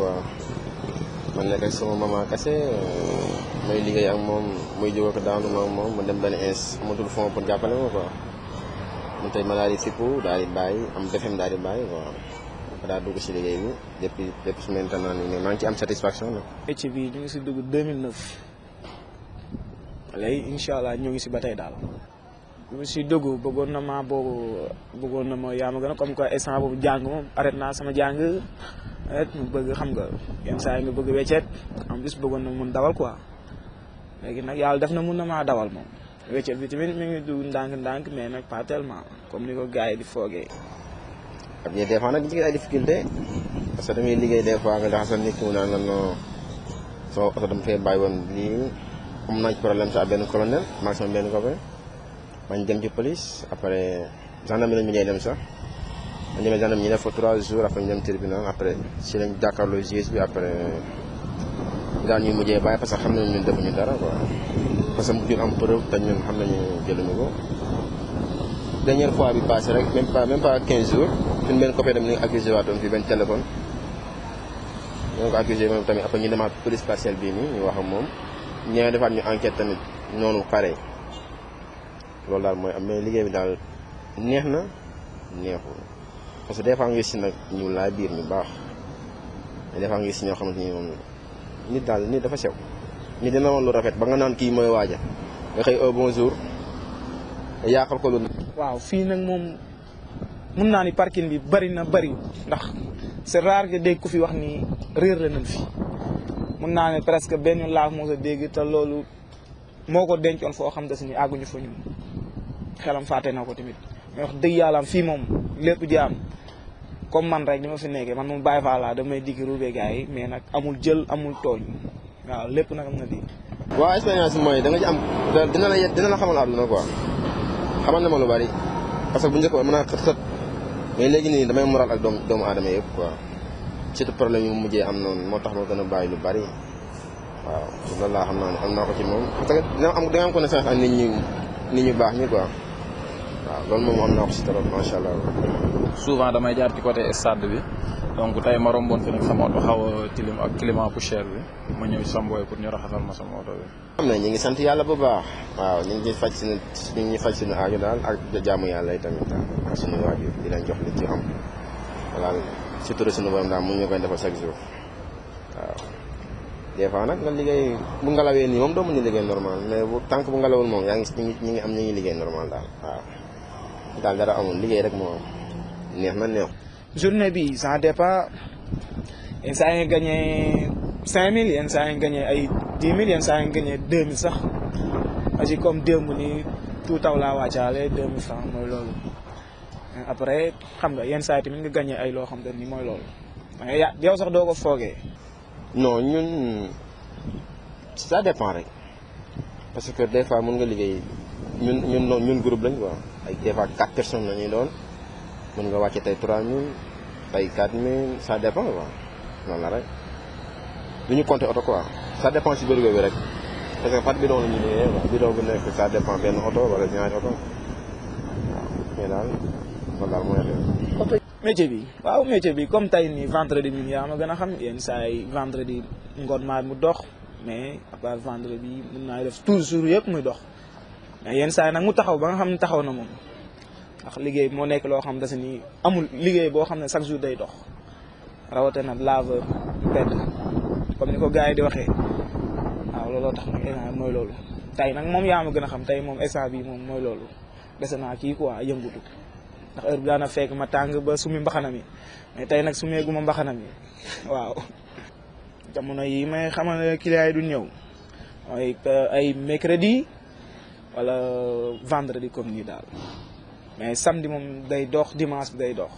quoi man nekk ak sama maman kese may liggéey ak moom muy jóg ak daanu ma ak moom ma dem benn ins amatul fond pour jàppale ma quoi man tey ma daal di fippu daal di bàyyi am defem daal di bàyyi quoi ma daal dugg si liggéey bi depuis depuis su maintenant nii maa ngi ci am satisfaction nag. métier bi ñu ngi si dugg 2009 léegi incha allah ñu ngi si ba tey daal. bi mu si dugg bëggoon na ma boobu bëggoon na ma yaa ma gën a comme que instant boobu jàng moom arrêté naa sama jàng et mu bëgg xam nga yenn saa yi nga bëgg weccet en plus bëggoon na mun dawal quoi léegi nag yàlla def na mun na maa dawal moom weccet bi tamit mi ngi dugg ndànk-ndànk mais nag pas tellement comme ni ko gars yi di foogee. xam nga des fois nag dañu ay difficulté parce que damay liggéey des fois nga jaxasal nit ki mu naan la non soo oto dama fee bàyyi woon lii am nañ problème sa benn colonel maa ngi sama benn copain bañ dem ci police après gendarme lañ mujjee dem sax bañ demee gendarme ñu def fa trois jours après ñu dem tribunal après si lañ jàkkaarloo juge bi après daal ñuy mujjee bàyyi parce que xam nañu ñun defuñu dara quoi parce que mujjul am preuve te ñun xam nañu jëluñu ko dernière fois bi passé rek même pas même pas 15 jours suñu benn copain dem ni accusé waatoon fii benn téléphone ñoo ko accusé moom tamit après ñu demaat police spatiale bii nii ñu wax ak moom ñëwee defaat ñu enquête tamit noonu pare loolu daal mooy am mais liggéey bi daal neex na neexul parce que des fois nga gis si nag ñu laa biir ñu baax mais des fois nga gis si ñoo xamante ni moom nit daal nit dafa sew nit dina woon lu rafet ba nga naan kii mooy waaja nga xëy au bonjour nga yàqal ko lu waaw fii nag moom mun naa ni parking bi bari na bari ndax c'est rare que dégg ku fi wax ni réer la nañ fi mun naa ne presque benn laaf moo sa dégg te loolu moo ko dencoon foo xam ne ni àgguñu fa ñun xelam fàtte na ko tamit mais wax dëgg yàlla fii moom lépp jaam comme man rek ni ma fi nekkee man moom bàyyi faa laa damay digg ruubee gars yi mais nag amul jël amul tooñ waaw lépp nag am na di waaw expérience bi mooy da nga ci am dina la dina la xamal àdduna quoi xamal na ma lu bari parce que bu njëkk ba mën naa xët xët mais léegi nii damay moral ak doomu doomu aadama yëpp quoi surtout problème yi mu mujjee am noonu moo tax ma gën a bàyyi lu bari waaw loolu laa xam naa ne am naa ko ci moom parce que dina am da nga am connaissance ak nit ñu nit ñu baax ñi quoi waaw loolu moom am naa ko si trop macha allah. souvent damay jaar ci côté stade bi donc tey ma romboon fi nag sama oto xaw a tilim ak climat poussière bi ma ñëw ci sama boy pour ñu raxasal ma sama oto bi. xam ne ñu ngi sant yàlla bu baax waaw ñu ngi faj suñu ñu ngi faj suñu aajo daal ak jaamu yàlla yi tamit ak suñu waajur di leen jox li ci am voilà surtout suñu borom daal mu ñu koy defal chaque jour waaw. des fois nag nga liggéey bu ngalawee nii moom doo mën a liggéey normal mais bu tànk bu ngalawul moom yaa ngi ñu ngi ñu ngi am ñu ngi liggéey normal daal waaw daal dara amul liggéey rek moo am neex na neex. journée bi ça dépend yenn saa yi nga gagné 5000 yenn saa yi nga gagné ay 10 000 yenn saa yi nga gagné 2000 sax asi comme démb ni tout taw laa wàccaale 2000 francs mooy loolu après xam nga yenn saa yi tamit nga gagné ay loo xam te ni mooy loolu mais ya yow sax doo ko foogee. non ñun ça dépend rek parce que des fois mën nga liggéey ñun ñun ñun groupe lañ quoi ay des fois quatre personnes la ñuy doon mën nga wàcce tey 3000 tey 4000 ça dépend quoi noonu la rek du ñu compter oto quoi ça dépend si bërigo bi rek parce que par bidon la ñuy liggéeyee quoi bidon bu nekk ça dépend benn oto wala ñaari oto waaw mais daal loolu daal mooy xew. métier bi waaw métier bi comme tey nii vendredi ñun yaa ma gën a xam yenn saa yi vendredi ngoon maa mu dox mais à part vendredi mun naa def toujours yëpp muy dox mais yenn saa yi nag mu taxaw ba nga xam ne taxaw na moom ndax liggéey moo nekk loo xam ne ni amul liggéey boo xam ne chaque jour day dox rawatina laveur pedd comme ni ko gars yi di waxee waaw looloo tax nag instant mooy loolu tey nag moom yaa ma gën a xam tey moom instant bi moom mooy loolu dese naa kii quoi yëngutu ndax heure bi daana fekk ma tàng ba sumi mbaxana mi mais tey nag sumeegu ma mbaxana mi waaw jamono yi may xamal ne client yi du ñëw mooy ay mercredi wala vendredi comme nii daal mais samedi moom day dox dimanche bi day dox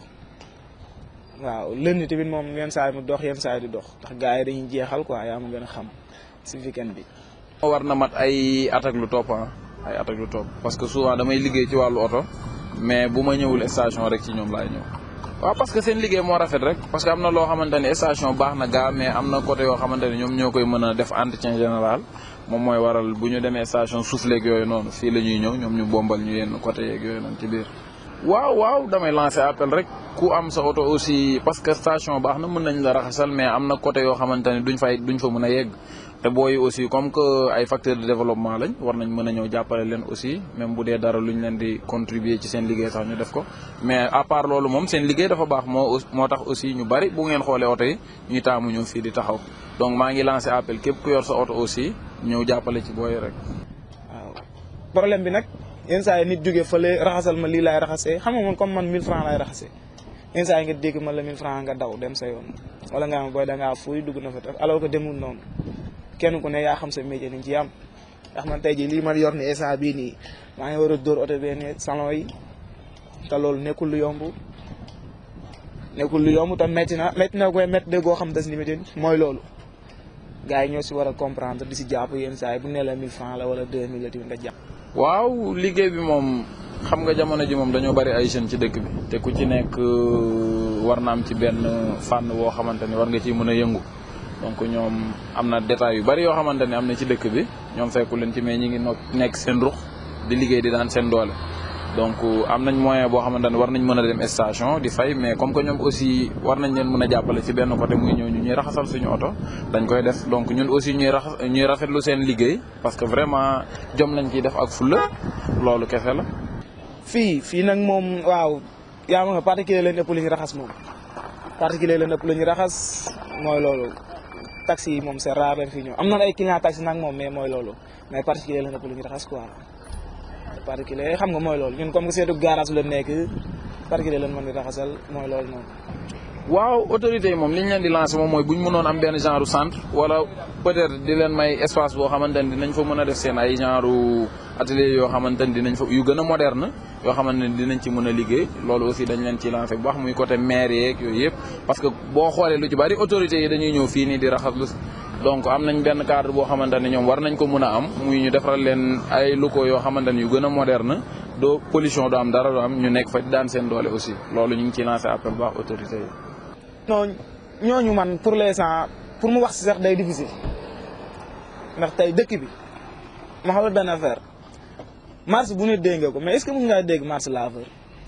waaw lundi tamit moom yenn saa yi mu dox yenn saa yi du dox ndax gars yi dañuy jeexal quoi yaa ma gën a xam si weekend bi. war na mat ay at ak lu topp ah ay at ak lu topp parce que souvent damay liggéey ci wàllu oto mais bu ma ñëwul station rek ci ñoom laay ñëw. waaw parce que seen liggéey moo rafet rek parce que am na loo xamante ne station baax na gaa mais am na côté yoo xamante ne ñoom ñoo koy mën a def entretien général moom mooy waral bu ñu demee station suuf léeg yooyu noonu fii la ñuy ñëw ñoom ñu bombal ñu yenn côté yeeg yooyu noonu ci biir. waaw waaw damay lancer appel rek ku am sa oto aussi parce que station baax na mën nañ la raxasal mais am na côté yoo xamante ne duñ fay duñ fa mën a yegg te booy aussi comme que ay facteurs de développement lañ war nañ mën a ñëw jàppale leen aussi même bu dee dara luñ leen di contribuer ci seen liggéey sax ñu def ko mais à part loolu moom seen liggéey dafa baax moo moo tax aussi ñu bari bu ngeen xoolee oto yi ñuy taamu ñëw fii di taxaw donc maa ngi lancé appel képp ku yor sa oto aussi ñëw jàppale ci booy rek. waaw problème bi nag yenn saa yi nit jógee fële raxasal ma lii laay raxasee xam nga man comme man 1000 francs laay raxasee yenn saa yi nga dégg ma la 1000 francs nga daw dem sa yoon wala nga am booy da ngaa fuuy dugg na fa tax alors que demul noonu kenn ku ne yaa xam sa métier ni ci am ndax man tey jii lii man yor ni instant bii nii maa ngi war a dóor oto benn salon yi te loolu nekkul lu yomb nekkul lu yomb te métti na métti na koy métti de goo xam des limité mooy loolu gars yi ñoo si war a comprendre di si jàpp yenn saa yi bu ne la 1000 francs la wala 2000 la tamit nga jàpp. waaw liggéey bi moom xam nga jamono ji moom dañoo bari ay jeunes ci dëkk bi te ku ci nekk war na am ci benn fànn boo xamante ni war nga ciy mën a yëngu donc ñoom am na détails yu bari yoo xamante ni am na ci dëkk bi ñoom fekku leen ci mais ñi ngi nekk seen rux di liggéey di daan seen doole donc am nañ moyen boo xamante ne war nañ mën a dem station di fay mais comme que ñoom aussi war nañ leen mën a jàppale ci benn côté muy ñëw ñu ñuy raxasal suñu oto dañ koy def donc ñun aussi ñuy raxas ñuy rafetlu seen liggéey parce que vraiment jom lañ ciy def ak fulla loolu kese la. fii fii nag moom waaw yaa ma nga particulier leen ëpp lu ñu raxas moom particulier leen ëpp lu ñu raxas mooy loolu taxi yi moom c'est rare leen fii ñëw am na ay client taxi nag moom mais mooy loolu mais particulier leen ëpp lu ñu raxas quoi. particulier xam nga mooy loolu ñun comme que seetu garage la nekk particulier lan mën di raxasal mooy loolu noonu. waaw autorités yi moom li ñu leen di lancer moom mooy bu ñu mënoon am benn genre centre wala peut-être di leen may espace boo xamante ni dinañ fa mën a def seen ay genre atelier yoo xamante ni dinañ fa yu gën a moderne yoo xamante ni dinañ ci mën a liggéey loolu aussi dañ leen ci lancer bu baax muy côté maire yeeg yooyu yëpp parce que boo xoolee lu ci bari autorités yi dañuy ñëw fii nii di raxas lu donc am nañ benn cadre boo xamante ne ñoom war nañ ko mën a am muy ñu defaral leen ay locaux yoo xamante ne yu gën a moderne doo pollution du am dara du am ñu nekk fa daan seen doole aussi loolu ñu ngi ciy lancé appel baax autorité yi. non ñooñu man pour l'instant pour mu wax si sax day difficile ndax tey dëkk bi ma xamal benn affaire marche bu ne dégg nga ko mais est-ce que mën ngaa dégg marche laveur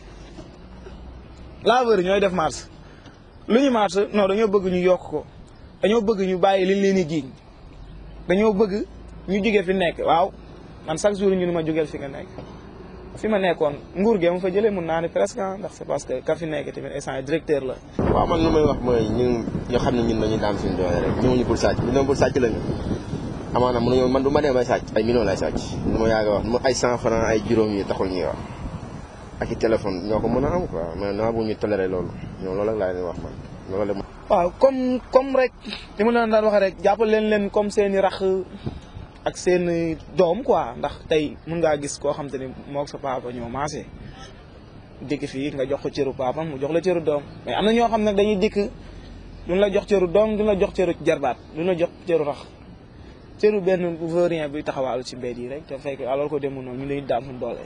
laveur yi ñooy def marche lu ñu marche non dañoo bëgg ñu yokk ko. dañoo bëgg ñu bàyyi liñ leen di jiiñ dañoo bëgg ñu jóge fi nekk waaw man chaque jour ñu ne ma jógeel fi nga nekk fi ma nekkoon nguur gi ma fa jëlee mun naa ne presque ndax c'est parce que ka fi nekk tamit instant directeur la. waaw man lu may wax mooy ñun ñoo xam ne ñun dañuy daan suñu doole rek ñëwuñu pour sàcc ñu doon pour sàcc lañu amaana mënuñoo man du ma dem ay sàcc ay millions lay sàcc lu ma yàgg a wax mu ay cent francs ay juróom yi taxul ñuy wax ak i téléphone ñoo ko mën a am quoi mais naa bu ñu toléré loolu ñoom loolu rek laa leen wax man loolu la waaw comme comme rek li ma leen daan waxee rek jàppal leen leen comme seen i rax ak seen i doom quoi ndax tey mun ngaa gis koo xam te ni moog sa papa ñoo maasee dikk fii nga jox ko cëru papa mu jox la cëru doom mais am na ñoo xam ne dañuy dikk duñ la jox cëru doom duñ la jox cëru jarbaat duñ la jox cëru rax cëru benn vaurien bi taxawaalu ci mbedd yi rek te fekk alors que demul noonu ñu lay daam suñu doole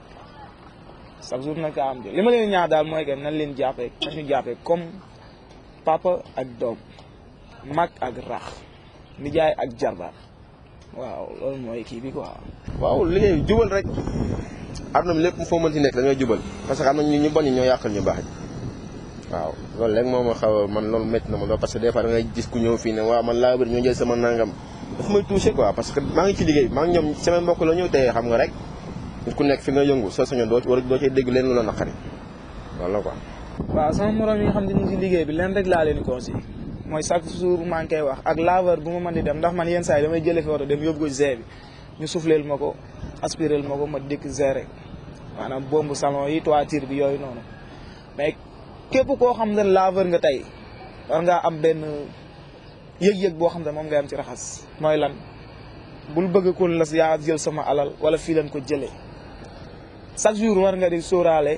chaque jour nag kaa am li ma leen ñaax daal mooy que nañ leen jàppee nañ ñu jàppee comme papa ak doom mag ak rax nijaay ak jarbaat waaw loolu mooy kii bi quoi. waaw liggéey jubal rek àdduna bi lépp foo mën ci nekk da ngay jubal parce que am na ñu ñu bon ñi ñoo yàqal ñu baax ji waaw loolu léegi moo ma xaw a man loolu métti na ma loolu parce que des fois da ngay gis ku ñëw fii ne waaw man laa bëri ñoo jël sama nangam daf may touché quoi parce que maa ngi ci liggéey maa ngi ñoom sama mbokk la ñëw te xam nga rek nit ku nekk fi nga yëngu soo sañoon doo war doo cee dégg leen lu la naqari loolu la quoi. waaw sama morom yi nga xam ne ñu ngi si liggéey bi leen rek laa leen conseil mooy chaque jour maa ngi koy wax ak laveur bu ma mën di dem ndax man yenn saa yi damay jëlee fi oto dem yóbbu ko G bi ñu souffleel ma ko aspirel ma ko ma dikk gérer maanaam bombu salon yi toiture bi yooyu noonu mais képp koo xam ne laveur nga tey war ngaa am benn yëg-yëg boo xam ne moom ngay am ci raxas mooy lan bul bëgg ko la yaa jël sama alal wala fii leen ko jëlee chaque jour war nga di sóoraale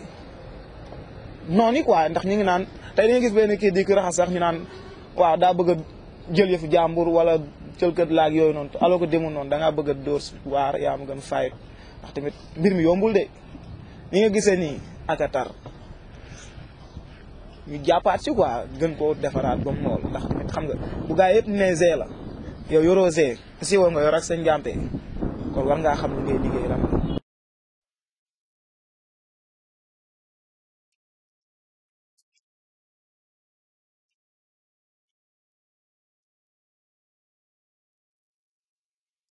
noonu quoi ndax ñu ngi naan tey dañuy gis benn kii di ko raxas sax ñu naan waaw daa bëgg a jël yëfu jàmbur wala jël kët laag yooyu noonu alors que demul noonu da ngaa bëgg a dóor waar yaa ma gën fayit ndax tamit mbir mi yombul de ni nga gisee nii ak a tar ñu jàppaat ci quoi gën koo defaraat ba mu mool ndax tamit xam nga bu gaa yëpp ne zee la yow yoroo zee si woo nga yor ak sa njàmpe kon war ngaa xam li ngay liggéey lan